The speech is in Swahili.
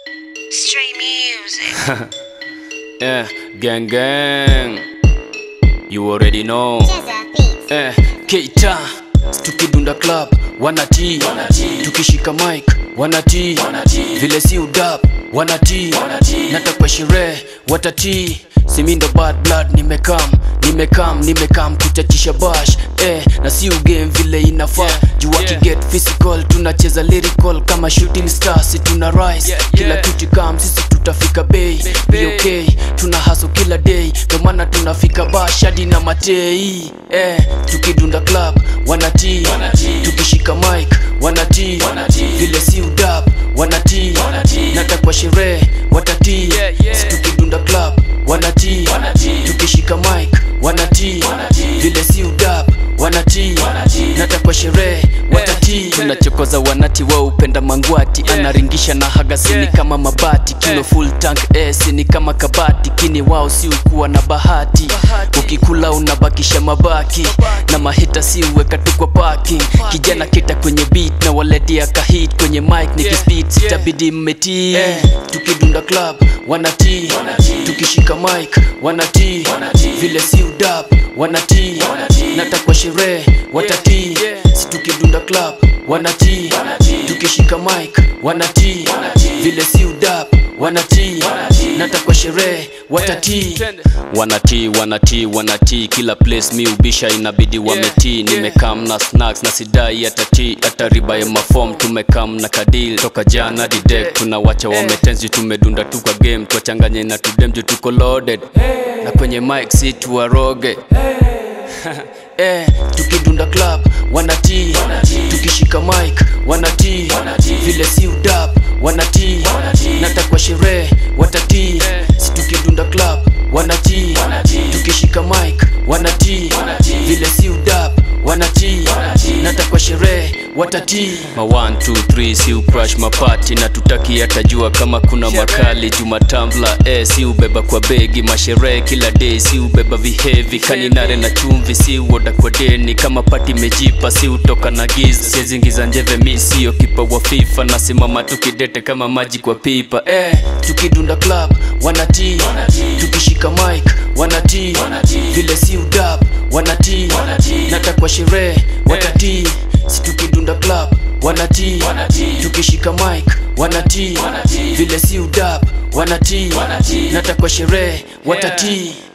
Stray music. Eh, gang gang. You already know. Eh, Keita. Tukidunda club, wanati Tukishika mic, wanati Vile si udap, wanati Natakwa sherehe, watati Simindo bad blood, nimekam Nimekam, nimekam kuchachisha bash eh, na si ugame vile inafaa juu wakiget physical tunacheza lyrical kama shooting stars tuna rise kila kitu kam sisi tutafika bay be okay tuna haso kila day ndo maana tunafika bash hadi na matei eh, tukidunda club wanatii tukishika mic wanatii vile si udap wanatii natakwa sherehe watatii si tukidunda club wanatii tukishika mic wanatii vile si udap wanatii natakwa sherehe watatii tunachokoza wanati wao upenda mangwati anaringisha na hagasini kama mabati kilo full tank esi ni kama kabati kini wao si ukuwa na bahati ukikula unabakisha mabaki na mahita si uweka tu kwa parking kijana kita kwenye beat na waletea kahit kwenye mic nikispit sitabidi mmetii tukidunda club wanatii tukishika mic wanatii vile si udap wanatii natakwa sherehe watatii si tukidunda club wanatii tukishika mic wanatii vile si udap wanatii natakwa sherehe watatii wanatii wanatii wanatii kila place mi ubisha inabidi wametii nimekam na snacks na sidai atatii hata riba ya mafom tumekam na kadil toka jana didek tunawacha wametenzi tumedunda tu kwa game twachanganye na tudemju tuko loaded na kwenye mic si tuwaroge eh, tukidunda club wanatii tukishika mic wanatii vile si udap wanatii natakwa sherehe watatii si tukidunda club wanatii tukishika mic wanatii vile si udap wanatii natakwa sherehe watatii ma 1 2 3 si ucrash mapati na tutaki atajua kama kuna makali jumatambla eh, si ubeba kwa begi masherehe kila day si ubeba vihevi kaninare na chumvi si uoda kwa deni kama pati mejipa si utoka na giza siezingiza njeve mi sio kipa wa fifa nasimama tukidete kama maji kwa pipa eh, tukidunda club wanatii tukishika mic wanatii vile si udap wanatii natakwa sherehe watatii si tukidunda club wanatii tukishika mic wanatii vile si udap wanatii natakwa sherehe watatii